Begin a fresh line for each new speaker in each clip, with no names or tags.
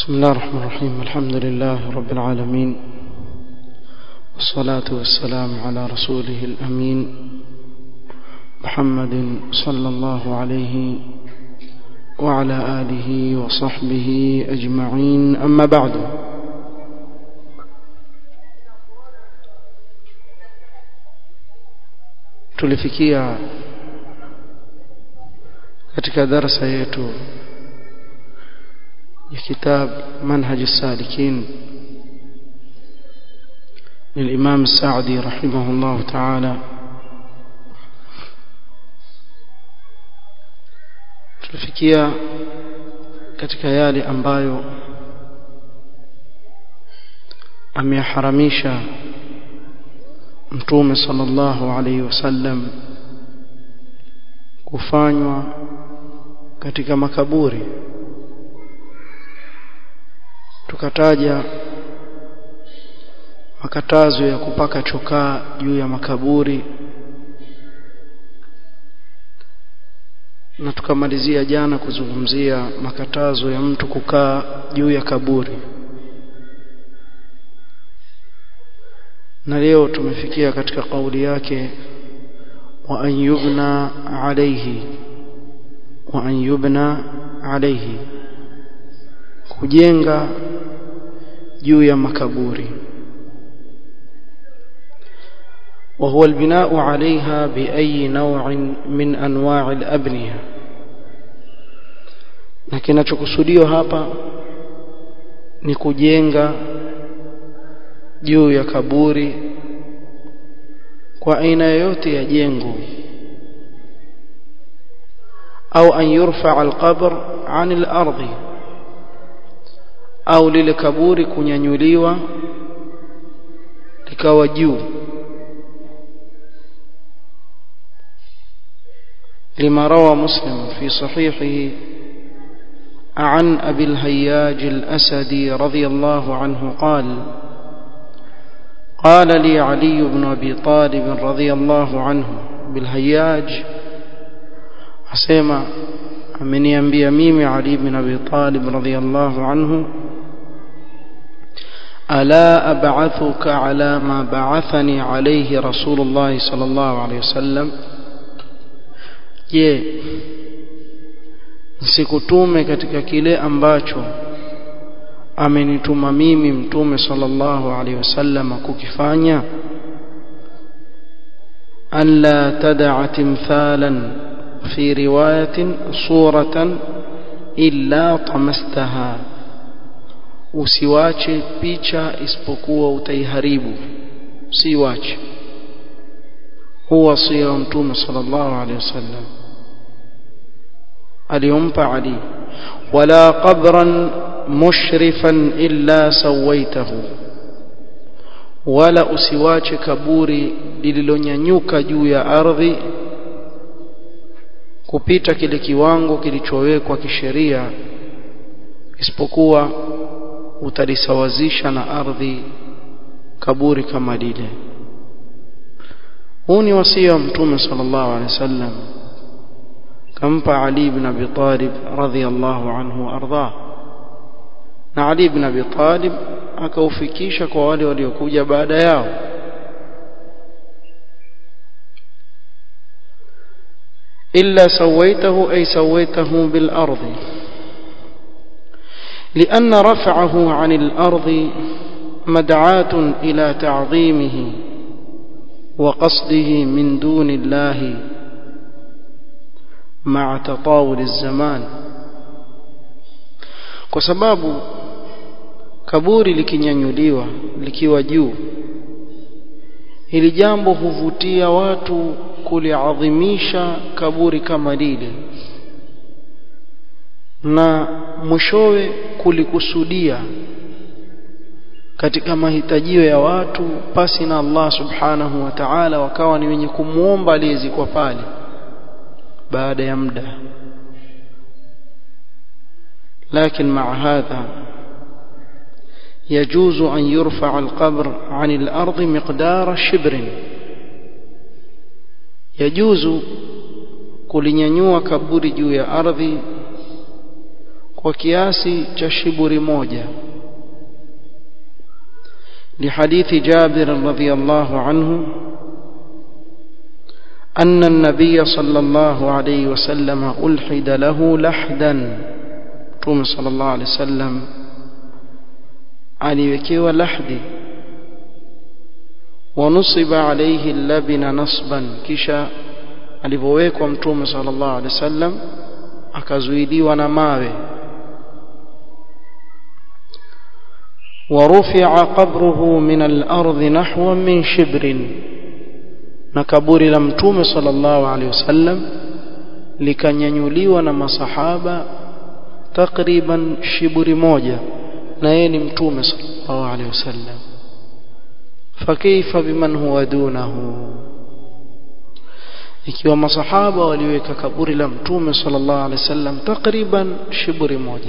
بسم الله الرحمن الرحيم الحمد لله رب العالمين والصلاة والسلام على رسوله الأمين محمد صلى الله عليه وعلى آله وصحبه أجمعين أما بعد tulifikia katika darasa yetu ya kitab manhaj السالكين للإمام السعدي رحمه الله تعالى tulifikia katika yale ambayo ameharamisha mtume sallallahu alaihi wasallam kufanywa katika makaburi tukataja makatazo ya kupaka chokaa juu ya makaburi na tukamalizia jana kuzungumzia makatazo ya mtu kukaa juu ya kaburi na leo tumefikia katika kauli yake wa an yubna alayhi wa an yubna alayhi kujenga juu ya makaburi وهو البناء عليها بأي نوع من أنواع الأبنية na kinachokusudiwa hapa ni kujenga juu ya kaburi kwa aina yoyote ya jengo au an yurfa alqabr an al-ardh au lile kaburi kunyanyuliwa likawa juu لما روى مسلم في صحيحه عن أبي الهياج الأسدي رضي الله عنه قال قال لي علي بن أبي طالب رضي الله عنه بالهياج أسيما من ينبي ميم علي بن أبي طالب رضي الله عنه ألا أبعثك على ما بعثني عليه رسول الله صلى الله عليه وسلم je nisikutume katika kile ambacho amenituma mimi mtume sallallahu alaihi wasallam kukifanya an la tad'a timthalan fi riwayatin suratan illa tamastaha usiwache picha isipokuwa utaiharibu usiwache huwa wasia wa mtume sallallahu alaihi wasallam aliyompa Ali wala qabran mushrifan illa sawaitahu wala usiwache kaburi lililonyanyuka juu ya ardhi kupita kile kiwango kilichowekwa kisheria isipokuwa utalisawazisha na ardhi kaburi kama lile huu ni wasia wa mtume sallallahu alaihi wasallam kampa Ali ibn Abi Talib radhiyallahu anhu arda na Ali ibn Abi Talib akaufikisha kwa wale waliokuja baada yao illa sawaitahu ay sawaitahu bil ardi لأن رفعه عن الأرض مدعاة إلى تعظيمه وقصده من دون الله مع تطاول الزمان kwa sababu kaburi likinyanyuliwa likiwa juu hili jambo huvutia watu kuliadhimisha kaburi kama lile na mwishowe kulikusudia katika mahitajio ya watu pasi na Allah subhanahu wa ta'ala wakawa ni wenye kumuomba aliyezikwa pale baada ya muda لكن مع هذا يجوز أن يرفع القبر عن الأرض مقدار شبر يجوز kulinyanyua kaburi juu ya ardhi kwa kiasi cha shiburi moja لحديث جابر رضي الله عنه أن النبي صلى الله عليه وسلم ألحد له لحدا توم صلى الله عليه وسلم aliwekewa lahdi wanusiba alayhi labina nasban kisha alivyowekwa mtume sallallahu alaihi wasallam akazuiliwa na mawe ورفع قبره من الأرض نحو من شبر نكبور لمتوم صلى الله عليه وسلم likanyanyuliwa na masahaba takriban shiburi moja na yeye ni mtume sallallahu alaihi wasallam fakaifa biman huwa dunahu ikiwa masahaba waliweka kaburi la mtume sallallahu alaihi wasallam takriban shiburi moja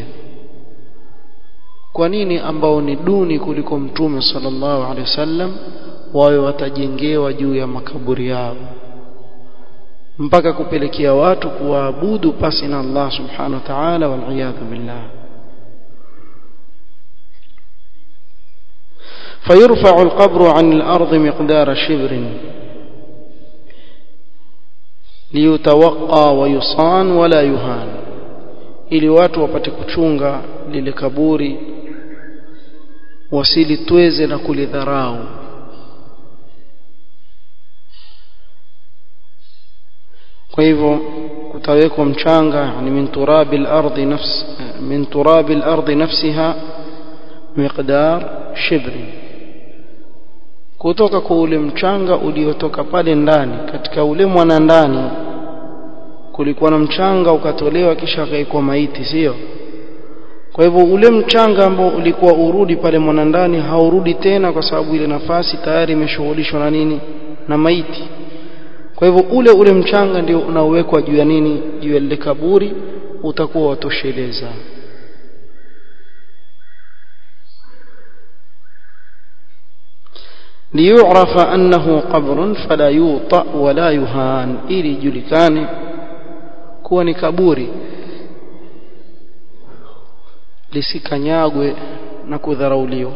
kwa nini ambao ni duni kuliko mtume sallallahu alaihi wasallam wawe watajengewa juu ya makaburi yao mpaka kupelekea watu kuwaabudu pasi na Allah subhanahu wa ta'ala wal billah فيرفع القبر عن الأرض مقدار شبر ليتوقى ويصان ولا يهان ili watu wapate kuchunga lile kaburi wasilitweze na kulidharau kwa hivyo kutawekwa mchanga yani min turabil ardi nafs min turabil ardi nafsiha miqdar shibri kutoka kwa ule mchanga uliotoka pale ndani katika ule mwana ndani kulikuwa na mchanga ukatolewa kisha akaikwa maiti sio kwa hivyo ule mchanga ambao ulikuwa urudi pale mwanandani haurudi tena kwa sababu ile nafasi tayari imeshughulishwa na nini na maiti kwa hivyo ule ule mchanga ndio unaowekwa juu ya nini juu ya lile kaburi utakuwa watosheleza ليعرف أنه قبر فلا يوطأ ولا يهان ili julikane kuwa ni kaburi lisikanyagwe na kudharauliwa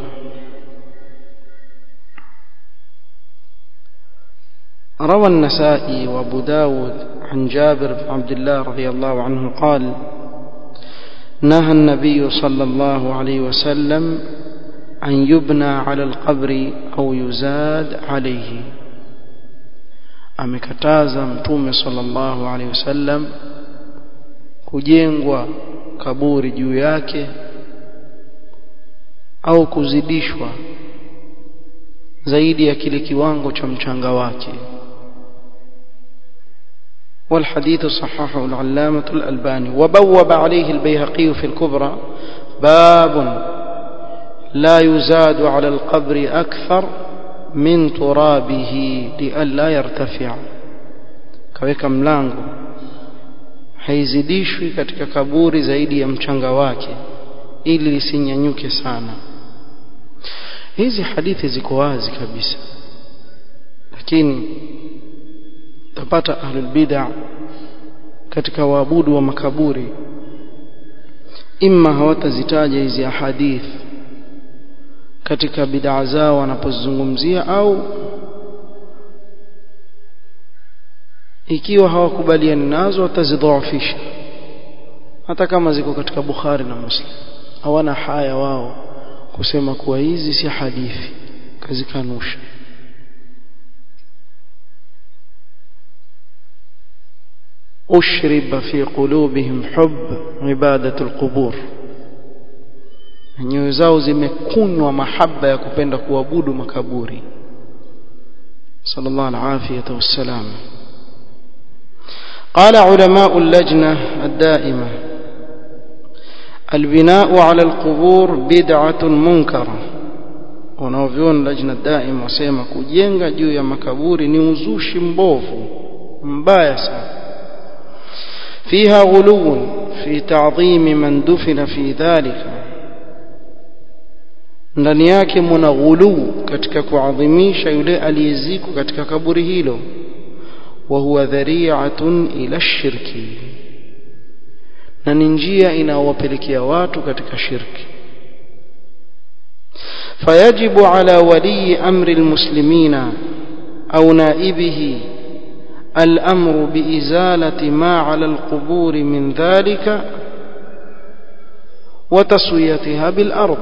روى النسائي وابو داود عن جابر بن عبد الله رضي الله عنه قال نهى النبي صلى الله عليه وسلم أن يبنى على القبر أو يزاد عليه amekataza mtume sallallahu alaihi wasallam kujengwa kaburi juu yake au kuzidishwa zaidi ya kile kiwango cha mchanga wake والحديث صححه العلامة الألباني وبوب عليه البيهقي في الكبرى باب لا يزاد على القبر أكثر من ترابه لئلا يرتفع kaweka mlango haizidishwi katika kaburi zaidi ya mchanga wake ili lisinyanyuke sana hizi hadithi ziko wazi kabisa lakini tapata ahlul bid'a katika waabudu wa makaburi imma hawatazitaja hizi ahadith katika bid'a zao wanapozungumzia au ikiwa hawakubaliani nazo watazidhoofisha hata kama ziko katika Bukhari na Muslim hawana haya wao kusema kuwa hizi si hadithi kazikanusha أشرب في قلوبهم حب عبادة القبور nyoyo zao zimekunywa mahaba ya kupenda kuabudu makaburi sallallahu alafiyata wassalam قال علماء اللجنة الدائمة البناء على القبور بدعة منكرة wanaoviona lajna daima wasema kujenga juu ya makaburi ni uzushi mbovu mbaya sana فيها غلو في تعظيم من دفن في ذلك ndani yake muna ghuluu katika kuadhimisha yule aliyezikwa katika kaburi hilo wa huwa dhari'atun ila shirki na ni njia inayowapelekea watu katika shirki فيجب على ولي أمر المسلمين أو نائبه الأمر بإزالة ما على القبور من ذلك وتسويتها بالأرض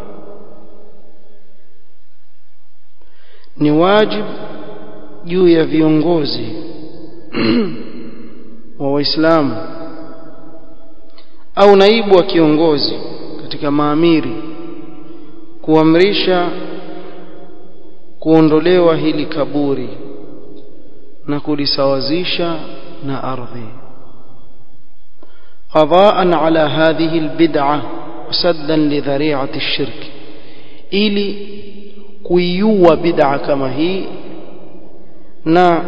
ni wajib juu ya viongozi wa waislamu au naibu wa kiongozi katika maamiri kuamrisha kuondolewa hili kaburi na kulisawazisha na ardhi qadaan ala hadhihi albid'a wasaddan lidhari'ati ash-shirk ili kuiua bid'a kama hii na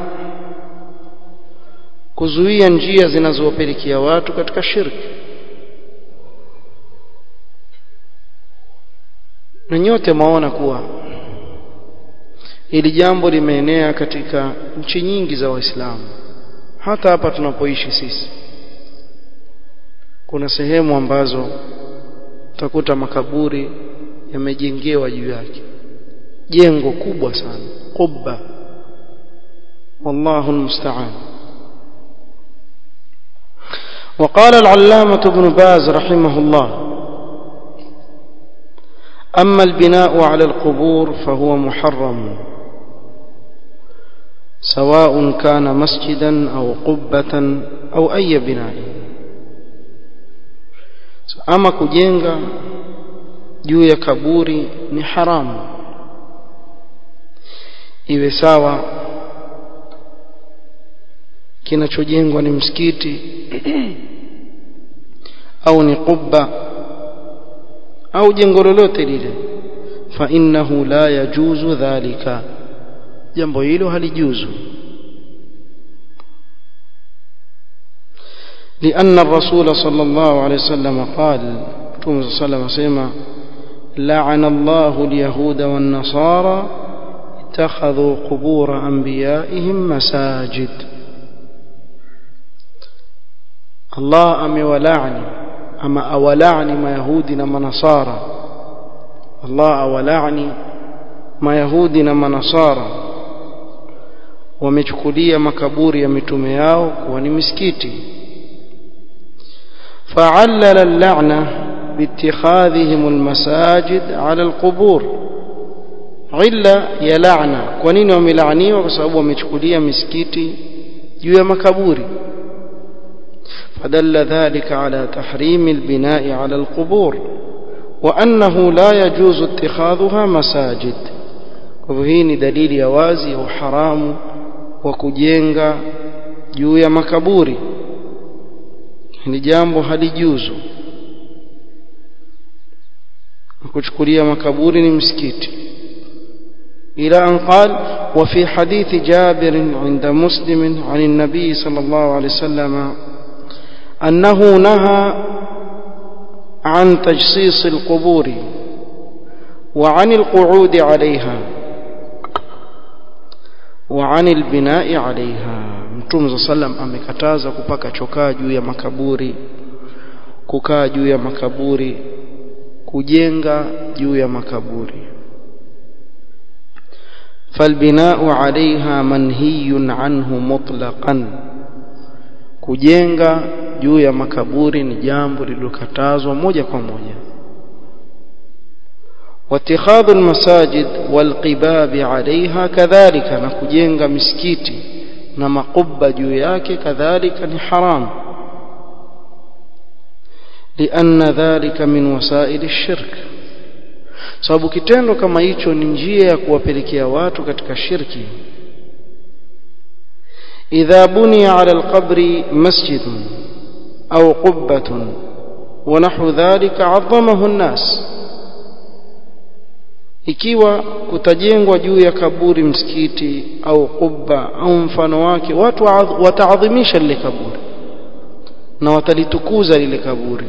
kuzuia njia zinazowapelekea watu katika shirki na nyote maona kuwa hili jambo limeenea katika nchi nyingi za waislamu hata hapa tunapoishi sisi kuna sehemu ambazo utakuta makaburi yamejengewa juu yake jengo kubwa sana qubba wallahu almusta'an وقال العلامة ابن باز رحمه الله أما البناء على القبور فهو محرم سواء كان مسجدا أو قبة أو أي بناء أما كجنغا juu ya kaburi ni haramu iwe sawa kinachojengwa ni msikiti au ni qubba au jengo lolote lile fa innahu la yajuzu dhalika jambo hilo halijuzu لأن الرسول صلى الله عليه وسلم قال صلى الله عليه وسلم لعن الله اليهود والنصارى اتخذوا قبور أنبيائهم مساجد الله أمي ولعني أما أولعني ما يهودنا ما نصارى الله أولعني ما يهودنا ما نصارى wamechukulia makaburi ya mitume yao kuwa ni misikiti fa'allala al-la'na biittikhadhihim al-masajid 'ala al-qubur illa ya la'na kwa nini wamelaaniwa kwa sababu wamechukulia misikiti juu ya makaburi فدل ذلك على تحريم البناء على القبور وأنه لا يجوز اتخاذها مساجد وهي دليل يوازي وحرام وكجينغا juu ya makaburi ni jambo halijuzu kuchukulia makaburi ni msikiti إلى أن قال وفي حديث جابر عند مسلم عن النبي صلى الله عليه وسلم أنه نهى عن تجصيص القبور وعن القعود عليها وعن البناء عليها mtume صلى الله عليه وسلم amekataza kupaka chokaa juu ya makaburi kukaa juu ya makaburi kujenga juu ya makaburi فالبناء عليها منهي عنه مطلقا kujenga juu ya makaburi ni jambo lililokatazwa moja kwa moja واتخاذ المساجد والقباب عليها كذلك na kujenga misikiti na makubba juu yake kadhalika ni haram لأن ذلك من وسائل الشرك sababu kitendo kama hicho ni njia ya kuwapelekea watu katika shirki idha buniya ala alqabri masjidun au qubbatun wa nahwu dhalika 'azzamahu an-nas ikiwa kutajengwa juu ya kaburi msikiti au kubba au mfano wake watu wataadhimisha lile kaburi na watalitukuza lile kaburi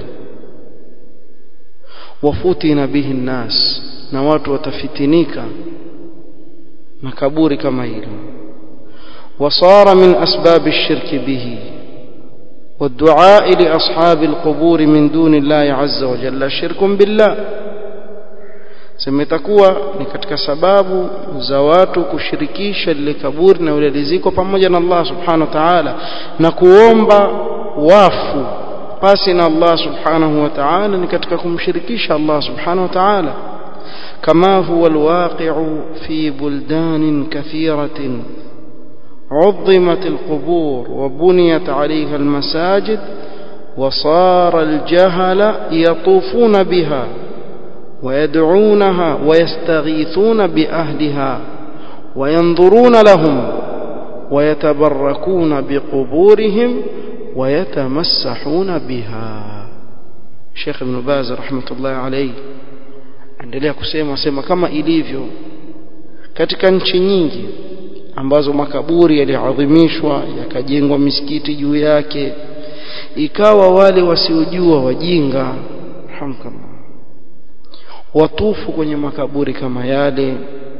wafutina bihi nnas na watu watafitinika na kaburi kama hilo wasara min asbab ash-shirki bihi والدعاء لأصحاب القبور من دون الله عز وجل شرك بالله semetakuwa ni katika sababu za watu kushirikisha lile kaburi na ule liziko pamoja na Allah subhanahu wa ta'ala na kuomba wafu pasi na Allah subhanahu wa ta'ala ni katika kumshirikisha Allah subhanahu wa ta'ala kama huwa alwaqi'u fi buldanin kathiratin عظمت القبور وبنيت عليها المساجد وصار الجهل يطوفون بها ويدعونها ويستغيثون بأهلها وينظرون لهم ويتبركون بقبورهم ويتمسحون بها شيخ ابن باز رحمة الله عليه endelea kusema sema kama ilivyo katika nchi nyingi ambazo makaburi yaliadhimishwa yakajengwa misikiti juu yake ikawa wale wasiojua wajinga alhamdulillah watufu kwenye makaburi kama yale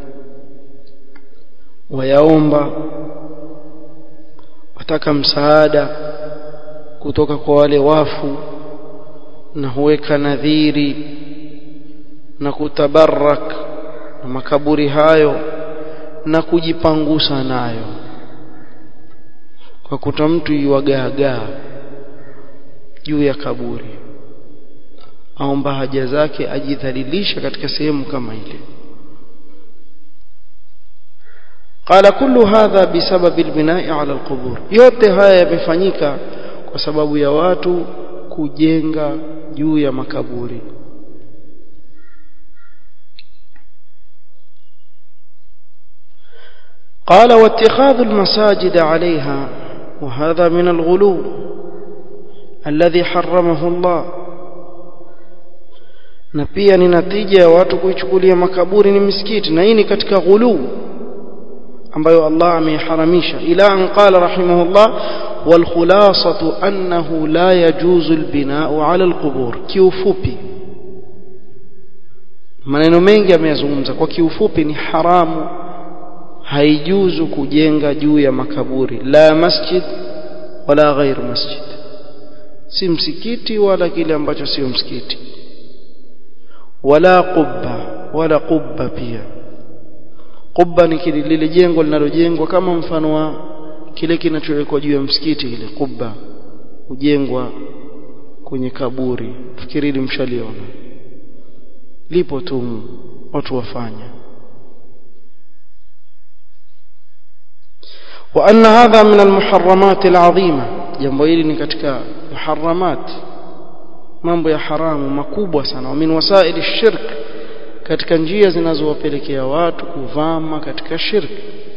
wayaomba wataka msaada kutoka kwa wale wafu na huweka nadhiri na kutabarak na makaburi hayo na kujipangusa nayo kwa kuta mtu yuwagaagaa juu ya kaburi aomba haja zake ajidhalilisha katika sehemu kama ile قال كل هذا بسبب البناء على القبور yote haya yamefanyika kwa sababu ya watu kujenga juu ya makaburi قال واتخاذ المساجد عليها وهذا من الغلو الذي حرمه الله na pia ni natija ya watu kuichukulia makaburi ni misikiti na hii ni katika ghuluu ambayo Allah ameiharamisha ila an qala rahimahullah wal khulasatu annahu la yajuzu al bina'u ala al qubur kiufupi maneno mengi ameyazungumza kwa kiufupi ni haramu haijuzu kujenga juu ya makaburi la masjid wala ghairu masjid si msikiti wala kile ambacho sio msikiti wala qubba wala qubba pia qubba ni kile lile jengo linalojengwa kama mfano wa kile kinachowekwa juu ya msikiti ile qubba hujengwa kwenye kaburi fikiri mshaliona lipo tu watu wafanya وأن هذا من المحرمات العظيمة jambo hili ni katika muharramat mambo ya haramu makubwa sana wa min wasaili shirk katika njia zinazowapelekea watu kuvama katika shirk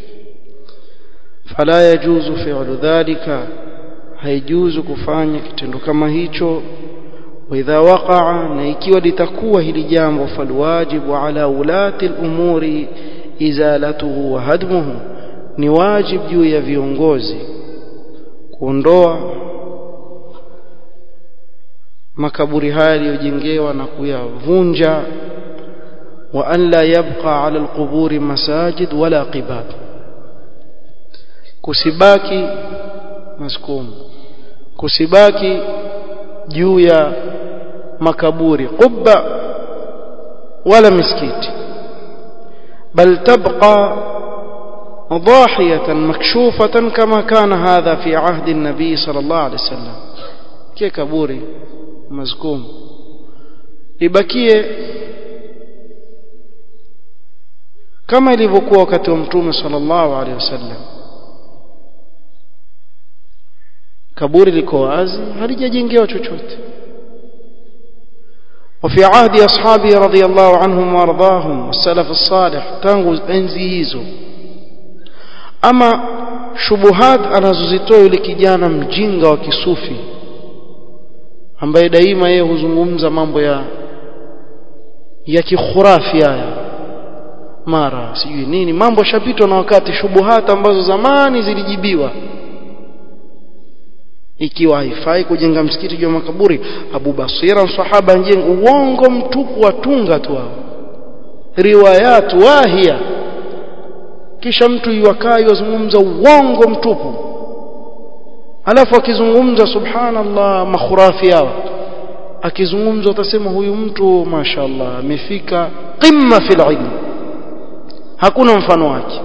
fala yajuzu fi'lu dhalika haijuzu kufanya kitendo kama hicho واذا وقع na ikiwa litakuwa hili jambo falwajibu ala ulati al-umuri izalatuhu wa hadmuhu ni wajibu juu ya viongozi kuondoa makaburi haya yaliyojengewa na kuyavunja wa an la yabqa ala alquburi masajid wala qibab kusibaki maskum kusibaki juu ya makaburi qubba wala misikiti bal tabqa ضاحية مكشوفة كما كان هذا في عهد النبي صلى الله عليه وسلم كي كبوري مزكوم ibakie kama ilivyokuwa wakati wa mtume sallallahu alaihi wasallam kaburi liko wazi halijajengewa chochote وفي عهد أصحابه رضي الله عنهم وارضاهم والسلف الصالح tangu enzi hizo ama shubuhat anazozitoa yule kijana mjinga wa kisufi ambaye daima yeye huzungumza mambo ya ya kikhurafi haya mara sijui nini mambo shapitwa na wakati shubuhat ambazo zamani zilijibiwa ikiwa haifai kujenga msikiti juu ya makaburi Abu Basira sahaba njenga uongo mtupu watunga tu hao riwayat wahia kisha mtu yuwakaa yuzungumza uongo mtupu alafu akizungumza subhanallah makhurafi yao akizungumza utasema huyu mtu mashaallah amefika qimma fil ilm hakuna mfano wake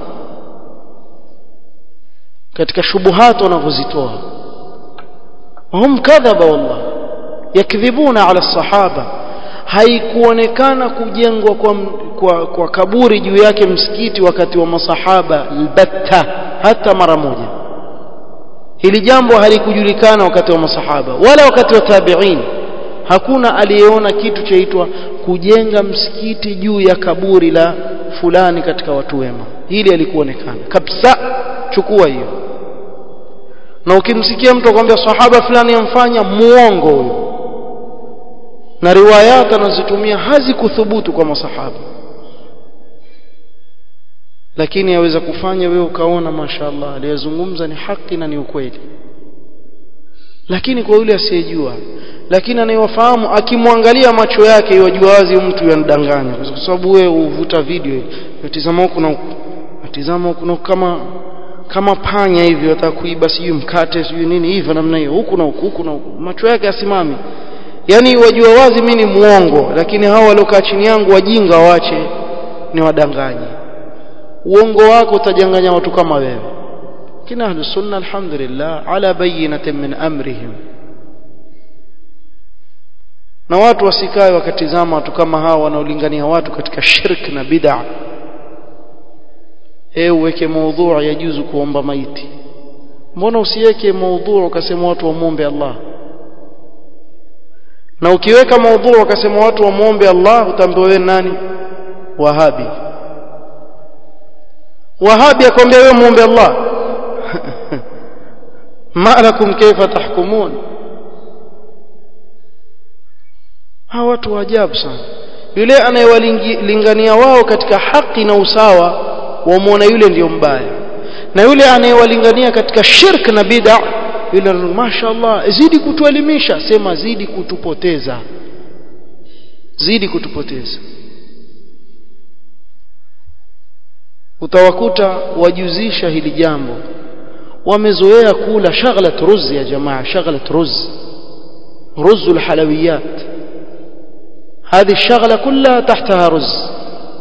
katika shubuhat wanavyozitoa hum kadhaba wallah yakdhibuna ala sahaba haikuonekana kujengwa kwa, kwa, kwa kaburi juu yake msikiti wakati wa masahaba albatta hata mara moja hili jambo halikujulikana wakati wa masahaba wala wakati wa tabi'in hakuna aliyeona kitu chaitwa kujenga msikiti juu ya kaburi la fulani katika watu wema hili halikuonekana kabisa chukua hiyo na ukimsikia mtu akwambia sahaba fulani amfanya muongo huyo na riwayat anazotumia hazikuthubutu kwa masahaba lakini yaweza kufanya wewe ukaona mashaallah aliyezungumza ni haki na ni ukweli lakini kwa yule asiyejua lakini anayewafahamu akimwangalia macho yake yajua wazi mtu yanadanganya kwa sababu wewe uvuta video utazama huku na huku atizama huku na huku kama kama panya hivi wataka kuiba sijui mkate sijui nini hivyo namna hiyo huku na huku huku na huku macho yake asimami yani wajua wazi mimi ni muongo lakini hao waliokaa chini yangu wajinga waache ni wadanganyi uongo wako utajanganya watu kama wewe kina ahlu sunna alhamdulillah ala bayinatin min amrihim na watu wasikae wakatizama watu kama hao wanaolingania watu katika shirk na bid'a eh uweke maudhu ya juzu kuomba maiti mbona usiweke maudhu ukasema watu wamuombe Allah na ukiweka maudhu ukasema watu wamuombe Allah utaambiwa wewe nani wahabi wahabi akwambia wewe muombe Allah ma lakum kaifa tahkumun hawa watu wa ajabu sana yule anayewalingania wao katika haki na usawa wamwona yule ndiyo mbaya na yule anayewalingania katika shirk na bid'a yule mashaallah zidi kutuelimisha sema zidi kutupoteza zidi kutupoteza utawakuta wajuzisha hili jambo wamezoea kula shaghalat ruz ya jamaa shaghalat ruz رز الحلويات هذه الشغله كلها تحتها رز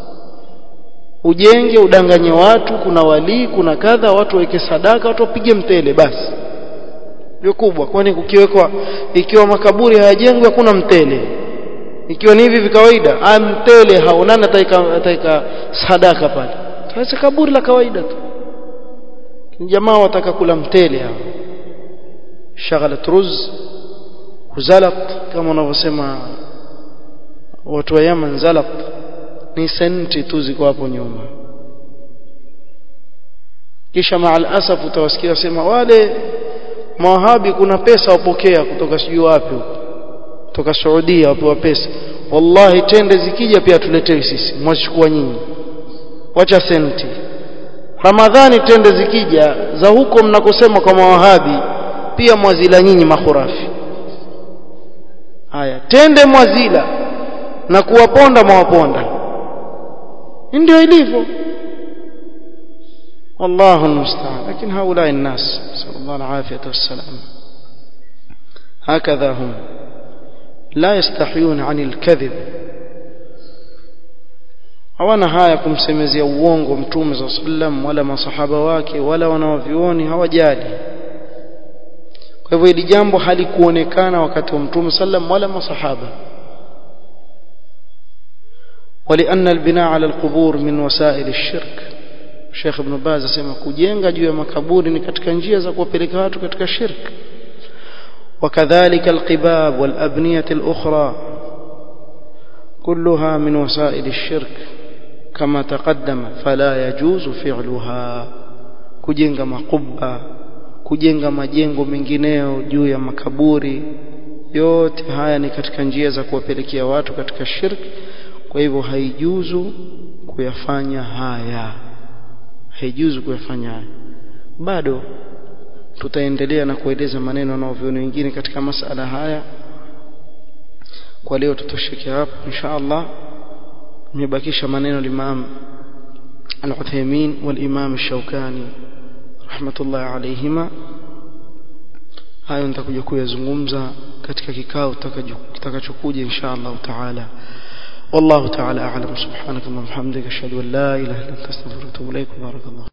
ujenge udanganye watu kuna walii kuna kadha watu waweke sadaka watu wapige mtele basi ndio kubwa kwani kukiwekwa ikiwa makaburi hayajengwi hakuna mtele ikiwa ni hivi kawaida ah mtele haonani ataika ataika sadaka pale sasa kaburi la kawaida tu jamaa wataka kula mtele hao shaghalat ruz zalat kama wanavyosema watu wa Yaman zalat ni senti tu ziko hapo nyuma kisha maal asaf utawasikia wasema wale mawahabi kuna pesa wapokea kutoka sijui wapi kutoka Saudia wapewa pesa wallahi tende zikija pia tuletewe sisi mwachukua nyinyi wacha senti Ramadhani tende zikija za huko mnakosema kwa mawahabi pia mwazila nyinyi makhurafi haya tende mwazila na kuwaponda mwawaponda ndio ilivyo والله المستعان لكن هؤلاء الناس نسأل الله العافية والسلام هكذا هم لا يستحيون عن الكذب hawana haya kumsemezea uongo mtume za sallam wala masahaba wake wala wanawavioni hawajali kwa hivyo hili jambo halikuonekana wakati wa mtume sallam wala masahaba ولأن البناء على القبور من وسائل الشرك Sheikh Ibn Baz asema kujenga juu ya makaburi ni katika njia za kuwapeleka watu katika shirk وكذلك القباب والأبنية الأخرى كلها من وسائل الشرك كما تقدم فلا يجوز فعلها kujenga makuba kujenga majengo mengineo juu ya makaburi yote haya ni katika njia za kuwapelekea watu katika shirk kwa hivyo haijuzu kuyafanya haya haijuzu kuyafanya haya bado tutaendelea na kueleza maneno wanaoviona wengine katika masala haya kwa leo tutosheke hapo insha Allah nimebakisha maneno limam al-Uthaymeen wal-Imam al-Shawkani rahmatullah alayhima hayo nitakuja kuyazungumza katika kikao kitakachokuja insha Allah taala والله تعالى أعلم سبحانك اللهم وبحمدك أشهد أن لا إله إلا أنت أستغفرك وأتوب إليك بارك الله